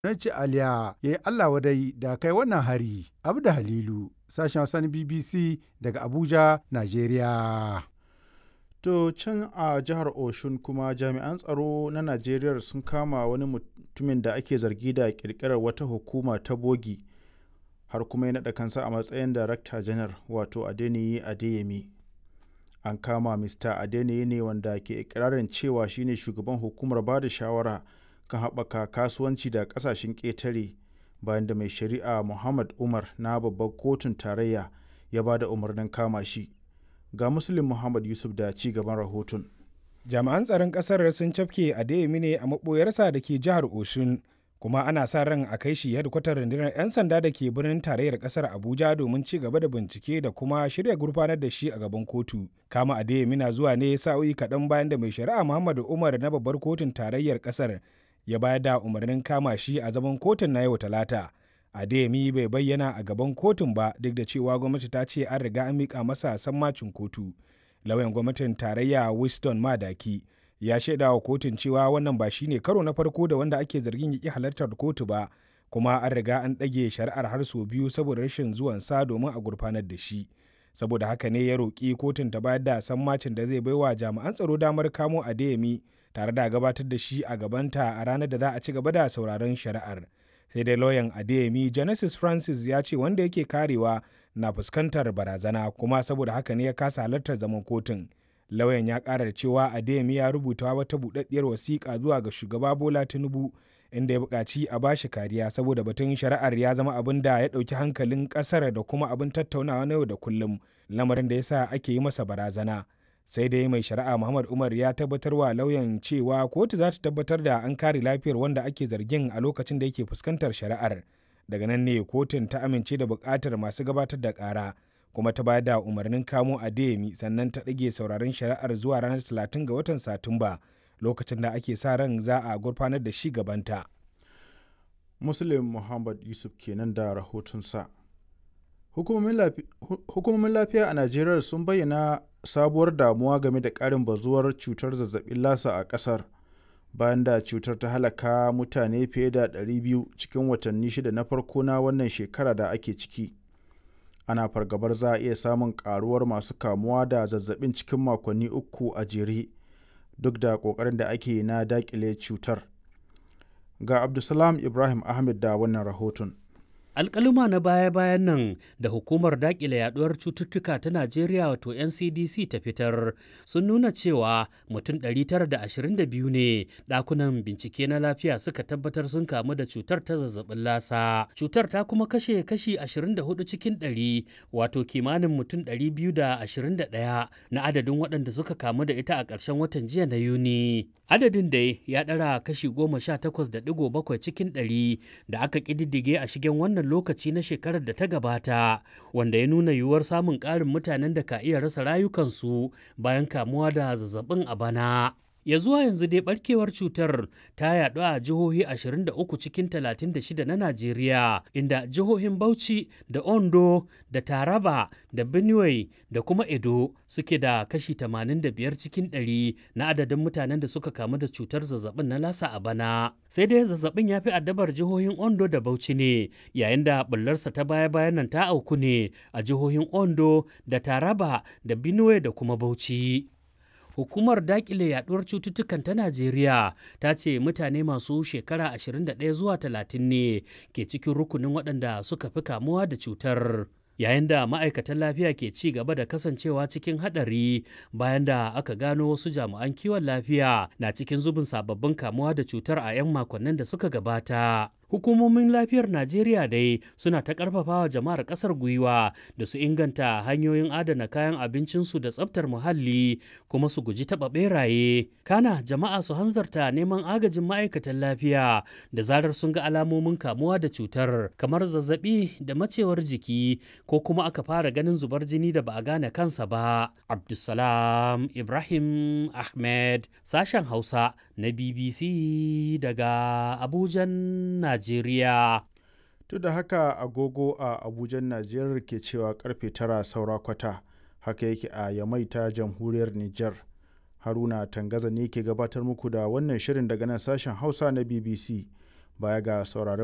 Gwamnati Aliya ya yi Allah wadai da kai wannan hari. Abda Halilu, sashen Hausa na BBC daga Abuja, Najeriya. To can a jihar Oshun kuma jami'an tsaro na Najeriya sun kama wani mutumin da ake zargi da kirkirar wata hukuma ta bogi har kuma ya naɗa kansa a matsayin Darakta Janar wato Adeniyi Adeyemi. An kama Mr. Adeniyi ne wanda ke ikirarin cewa shine shugaban hukumar ba da shawara kan haɓaka kasuwanci da ƙasashen ƙetare bayan da mai shari'a Muhammad Umar na babbar kotun tarayya ya ba da umarnin kama shi. Ga Muslim Muhammad Yusuf da ci gaban rahoton. Jami'an tsaron ƙasar sun cafke Adeyemi ne a maɓoyarsa da ke jihar Oshun, kuma ana sa ran a kai shi hedkwatar rundunar 'yan sanda da ke birnin tarayyar ƙasar Abuja domin ci gaba da bincike da kuma shirya gurfanar da shi a gaban kotu. Kama Adeyemi na zuwa ne sa'o'i kaɗan bayan da mai shari'a Muhammadu Umar na babbar kotun tarayyar ƙasar ya bayar da umarnin kama shi a zaman kotun na yau talata. Adeyemi bai bayyana a gaban kotun ba duk da cewa gwamnati ta ce an riga an miƙa masa sammacin kotu. Lauyan gwamnatin tarayya Winston Madaki ya shaida wa kotun cewa wannan ba shine karo na farko da wanda ake zargin ya ƙi halartar kotu ba kuma an riga an ɗage shari'ar har sau biyu saboda rashin zuwansa domin a gurfanar da shi. Saboda haka ne ya roƙi kotun ta bayar da sammacin da zai baiwa jami'an tsaro damar kamo Adeyemi tare da gabatar da shi a gabanta a ranar da za a ci gaba da sauraron shari'ar. sai dai lauyan adeyemi genesis francis ya ce wanda yake karewa na fuskantar barazana kuma saboda haka ne ya kasa halartar zaman kotun lauyan ya kara da cewa adeyemi ya rubuta wata buɗaɗɗiyar wasiƙa zuwa ga shugaba bola tinubu inda ya buƙaci a bashi kariya saboda batun shari'ar ya zama abin da ya ɗauki hankalin ƙasar da kuma abin tattaunawa na yau da kullum lamarin da yasa ake yi masa barazana sai dai mai shari'a muhammad umar ya tabbatar wa lauyan cewa kotu za ta tabbatar da an kare lafiyar wanda ake zargin a lokacin da yake fuskantar shari'ar daga nan ne kotun ta amince da buƙatar masu gabatar da ƙara kuma ta bayar da umarnin kamo adeyemi sannan ta ɗage sauraron shari'ar zuwa ranar 30 ga watan satumba lokacin da ake sa ran za a gurfanar da shi gabanta Muslim Muhammad Yusuf kenan da rahotonsa. Hukumomin lafiya a Najeriya sun bayyana sabuwar damuwa game da ƙarin bazuwar cutar zazzabin lasa a ƙasar bayan da cutar ta halaka mutane fiye da 200 cikin watanni shida na farko na wannan shekara da ake ciki. Ana fargabar za a iya samun ƙaruwar masu kamuwa da zazzabin cikin makonni uku a jere duk da ƙoƙarin da ake na daƙile cutar. Ga Abdulsalam Ibrahim Ahmed da wannan rahoton. alkaluma na baya-bayan nan da hukumar dakile yaduwar cututtuka ta najeriya wato ncdc ta fitar sun nuna cewa mutum 922 ne dakunan bincike na lafiya suka tabbatar sun kamu da cutar ta zazzabin lasa cutar ta kuma kashe kashi 24 cikin 100 wato kimanin mutum 221 na adadin waɗanda suka kamu da ita a ƙarshen watan jiya na yuni adadin dai ya ɗara kashi 18.7 cikin 100 da aka ƙididdige a shigen wannan wannan lokaci na shekarar da ta gabata wanda ya nuna yiwuwar samun ƙarin mutanen da ka iya rasa rayukansu bayan kamuwa da zazzabin a bana. ya zuwa yanzu dai barkewar cutar ta yaɗu a jihohi 23 cikin 36 na Najeriya inda jihohin Bauchi da Ondo da Taraba da Benue da kuma Edo suke da kashi 85 cikin 100 na adadin mutanen da suka kamu da cutar zazzabin na lasa a bana. Sai dai zazzabin ya fi addabar jihohin Ondo da Bauchi ne yayin da bullarsa ta baya-bayan nan ta auku ne a jihohin Ondo da Taraba da Benue da kuma Bauchi. hukumar dakile yaduwar cututtukan ta najeriya ta ce mutane masu shekara 21 zuwa 30 ne ke cikin rukunin waɗanda suka fi kamuwa da cutar yayin da ma'aikatan lafiya ke ci gaba da kasancewa cikin haɗari bayan da aka gano wasu jami'an kiwon lafiya na cikin zubin sababbin kamuwa da cutar a 'yan makonnin da suka gabata hukumomin lafiyar najeriya dai suna ta karfafawa jama'ar kasar gwiwa da su inganta hanyoyin adana kayan abincinsu da tsabtar muhalli kuma su guji taɓa beraye kana jama'a su hanzarta neman agajin ma'aikatan lafiya da zarar sun ga alamomin kamuwa da cutar kamar zazzabi da macewar jiki ko kuma aka fara ganin zubar jini da ba a gane kansa ba abdulsalam ibrahim ahmed sashen hausa na bbc daga abujan najeriya Najeriya. Duk da haka agogo a Abuja Najeriya ke cewa karfe tara saura kwata haka yake a Yamai ta jamhuriyar Nijar. Haruna Tangaza ne ke gabatar muku da wannan shirin daga nan sashen Hausa na BBC. baya ga sauraron